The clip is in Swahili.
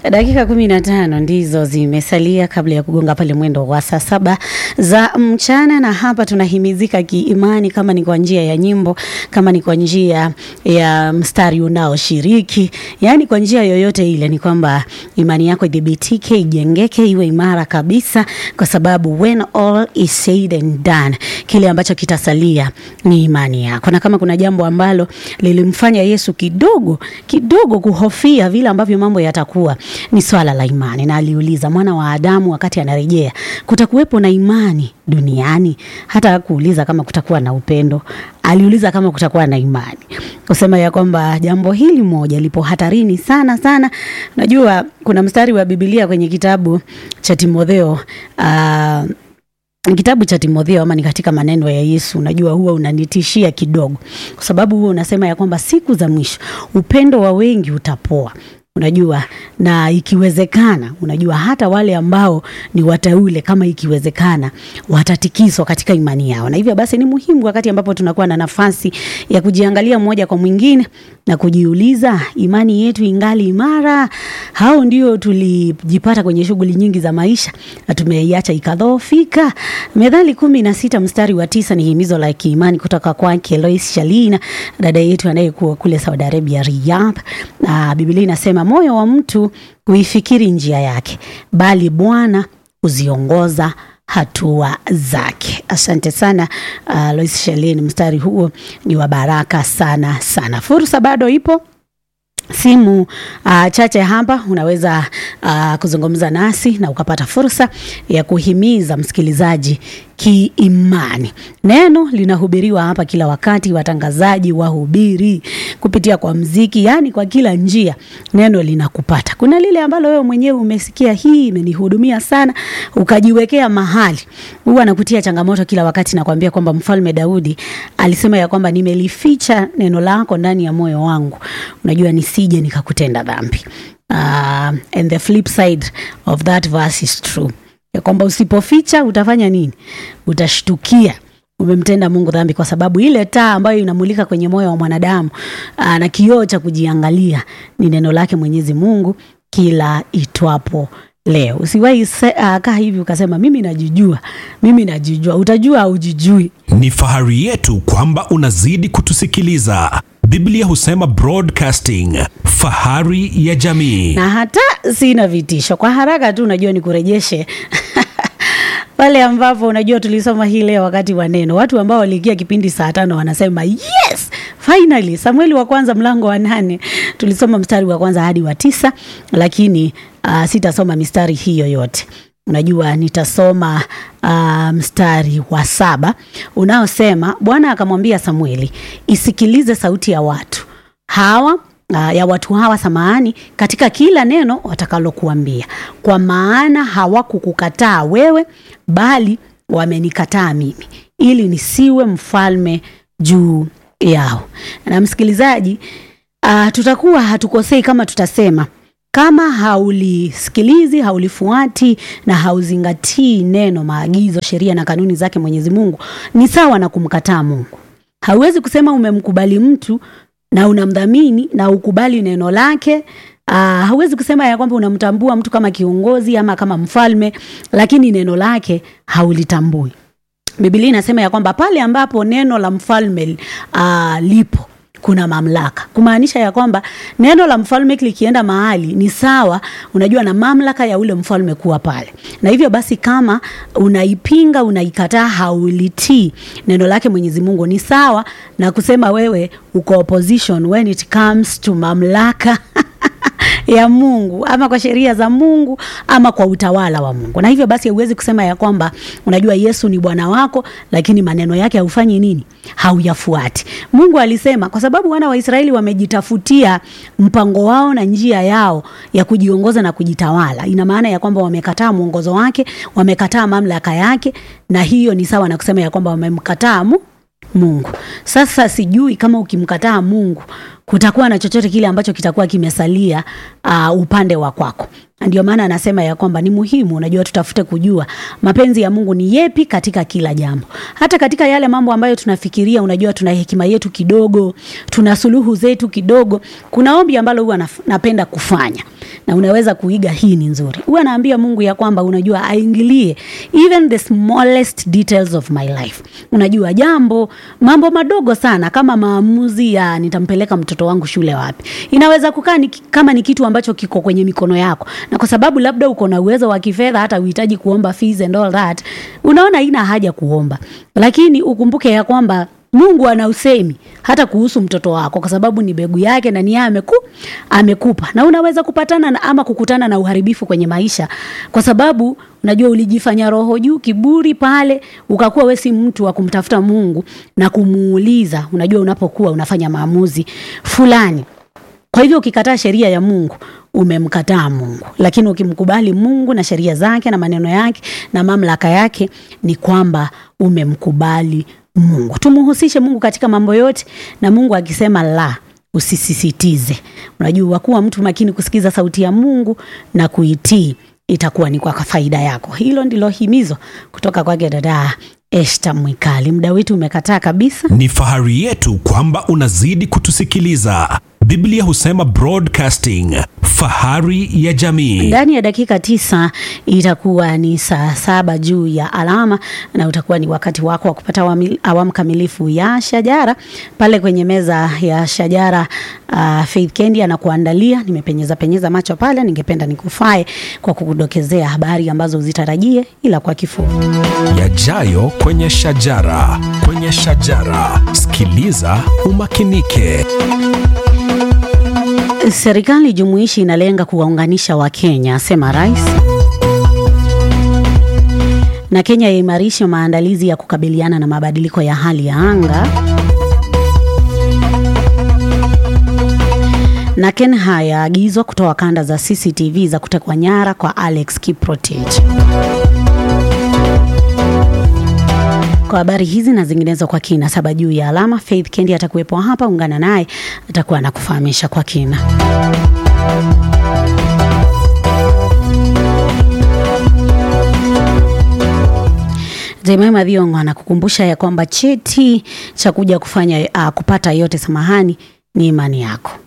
Dakika kumi na tano ndizo zimesalia kabla ya kugonga pale mwendo wa saa saba za mchana, na hapa tunahimizika kiimani, kama ni kwa njia ya nyimbo, kama ni kwa njia ya mstari unaoshiriki, yaani kwa njia yoyote ile, ni kwamba imani yako idhibitike, ijengeke, iwe imara kabisa, kwa sababu when all is said and done, kile ambacho kitasalia ni imani yako. Na kama kuna jambo ambalo lilimfanya Yesu kidogo kidogo kuhofia vile ambavyo mambo yatakuwa ni swala la imani, na aliuliza mwana wa Adamu wakati anarejea, kutakuwepo na imani duniani? Hata kuuliza kama kutakuwa na upendo, aliuliza kama kutakuwa na imani, kusema ya kwamba jambo hili moja lipo hatarini sana sana. Najua kuna mstari wa Biblia kwenye kitabu cha Timotheo uh, kitabu cha Timotheo ama ni katika maneno ya Yesu, unajua huwa unanitishia kidogo, kwa sababu huwa unasema ya kwamba siku za mwisho upendo wa wengi utapoa unajua na ikiwezekana, unajua hata wale ambao ni wateule, kama ikiwezekana, watatikiswa katika imani yao. Na hivyo basi, ni muhimu wakati ambapo tunakuwa na nafasi ya kujiangalia mmoja kwa mwingine na kujiuliza, imani yetu ingali imara? Hao ndio tulijipata kwenye shughuli nyingi za maisha na tumeiacha ikadhoofika. Methali kumi na sita mstari wa tisa ni himizo la kiimani kutoka kwake Lois Shalina, dada yetu anayekuwa kule Saudi Arabia, Riyadh, na Biblia inasema moyo wa mtu huifikiri njia yake, bali Bwana huziongoza hatua zake. Asante sana uh, Lois Shalin, mstari huo ni wa baraka sana sana. Fursa bado ipo simu uh, chache hapa unaweza uh, kuzungumza nasi na ukapata fursa ya kuhimiza msikilizaji kiimani. Neno linahubiriwa hapa kila wakati, watangazaji wahubiri kupitia kwa mziki, yani kwa kila njia neno linakupata. Kuna lile ambalo wewe mwenyewe umesikia, hii imenihudumia sana, ukajiwekea mahali. Huwa nakutia changamoto kila wakati, nakwambia kwamba Mfalme Daudi alisema ya kwamba nimelificha neno lako ndani ya moyo wangu, unajua nisije nikakutenda dhambi. Uh, and the flip side of that verse is true ya kwamba usipoficha utafanya nini? Utashtukia umemtenda Mungu dhambi, kwa sababu ile taa ambayo inamulika kwenye moyo wa mwanadamu aa, na kioo cha kujiangalia ni neno lake Mwenyezi Mungu kila itwapo leo. Usiwahi uh, kaa hivi ukasema mimi najijua, mimi najijua. Utajua au jijui. Ni fahari yetu kwamba unazidi kutusikiliza. Biblia husema broadcasting, fahari ya jamii. Na hata sina vitisho, kwa haraka tu unajua nikurejeshe pale ambapo unajua tulisoma hii leo wakati wa neno, watu ambao waliingia kipindi saa tano wanasema yes finally. Samueli wa kwanza mlango wa nane tulisoma mstari wa kwanza hadi wa tisa, lakini uh, sitasoma mistari hiyo yote. Unajua nitasoma uh, mstari wa saba unaosema, Bwana akamwambia Samueli, isikilize sauti ya watu hawa Uh, ya watu hawa samahani, katika kila neno watakalokuambia, kwa maana hawakukukataa wewe, bali wamenikataa mimi, ili nisiwe mfalme juu yao. Na msikilizaji, uh, tutakuwa hatukosei kama tutasema kama haulisikilizi, haulifuati na hauzingatii neno, maagizo, sheria na kanuni zake Mwenyezi Mungu, ni sawa na kumkataa Mungu. Hauwezi kusema umemkubali mtu na unamdhamini na ukubali neno lake. Uh, hauwezi kusema ya kwamba unamtambua mtu kama kiongozi ama kama mfalme, lakini neno lake haulitambui. Biblia inasema ya kwamba pale ambapo neno la mfalme uh, lipo kuna mamlaka, kumaanisha ya kwamba neno la mfalme likienda mahali ni sawa, unajua, na mamlaka ya ule mfalme kuwa pale. Na hivyo basi, kama unaipinga, unaikataa, haulitii neno lake Mwenyezi Mungu, ni sawa na kusema wewe uko opposition when it comes to mamlaka ya Mungu ama kwa sheria za Mungu ama kwa utawala wa Mungu. Na hivyo basi huwezi kusema ya kwamba unajua Yesu ni Bwana wako, lakini maneno yake haufanyi nini? Hauyafuati. Mungu alisema kwa sababu wana wa Israeli wamejitafutia mpango wao na njia yao ya kujiongoza na kujitawala. Ina maana ya kwamba wamekataa mwongozo wake, wamekataa mamlaka yake, na hiyo ni sawa na kusema ya kwamba wamemkataa mu Mungu. Sasa sijui kama ukimkataa Mungu kutakuwa na chochote kile ambacho kitakuwa kimesalia uh, upande wa kwako. Ndio maana anasema ya kwamba ni muhimu, unajua, tutafute kujua mapenzi ya Mungu ni yepi katika kila jambo, hata katika yale mambo ambayo tunafikiria. Unajua, tuna hekima yetu kidogo, tuna suluhu zetu kidogo. Kuna ombi ambalo huwa napenda kufanya na unaweza kuiga hii ni nzuri huwa naambia mungu ya kwamba unajua aingilie even the smallest details of my life unajua jambo mambo madogo sana kama maamuzi ya nitampeleka mtoto wangu shule wapi inaweza kukaa ni, kama ni kitu ambacho kiko kwenye mikono yako na kwa sababu labda uko na uwezo wa kifedha hata uhitaji kuomba fees and all that unaona haina haja kuomba lakini ukumbuke ya kwamba mungu ana usemi hata kuhusu mtoto wako kwa sababu ni begu yake na niye ameku, amekupa na unaweza kupatana na, ama kukutana na uharibifu kwenye maisha kwa sababu unajua ulijifanya roho juu kiburi pale ukakuwa we si mtu wa kumtafuta mungu na kumuuliza unajua unapokuwa unafanya maamuzi fulani kwa hivyo ukikataa sheria ya mungu umemkataa mungu lakini ukimkubali mungu na sheria zake na maneno yake na mamlaka yake ni kwamba umemkubali mungu tumuhusishe mungu katika mambo yote na mungu akisema la usisisitize unajua kuwa mtu makini kusikiza sauti ya mungu na kuitii itakuwa ni kwa faida yako hilo ndilo himizo kutoka kwake dada eshta mwikali muda wetu umekataa kabisa Ni fahari yetu kwamba unazidi kutusikiliza. Biblia husema broadcasting, fahari ya jamii. ndani ya dakika tisa itakuwa ni saa saba juu ya alama na utakuwa ni wakati wako wa kupata awami- awamu kamilifu ya shajara pale kwenye meza ya shajara uh, faith kendi anakuandalia nimepenyeza penyeza macho pale ningependa nikufae kwa kukudokezea habari ambazo zitarajie ila kwa kifupi Yajayo kwenye shajara, kwenye shajara. Sikiliza umakinike. serikali jumuishi inalenga kuwaunganisha wakenya asema rais na kenya yaimarisha maandalizi ya kukabiliana na mabadiliko ya hali ya anga na kenha yaagizwa kutoa kanda za cctv za kutekwa nyara kwa alex kiprotich kwa habari hizi na zinginezo kwa kina saba juu ya alama faith kendi atakuwepo hapa ungana naye atakuwa anakufahamisha kwa kina Jemima Thiongo anakukumbusha ya kwamba cheti cha kuja kufanya uh, kupata yote samahani ni imani yako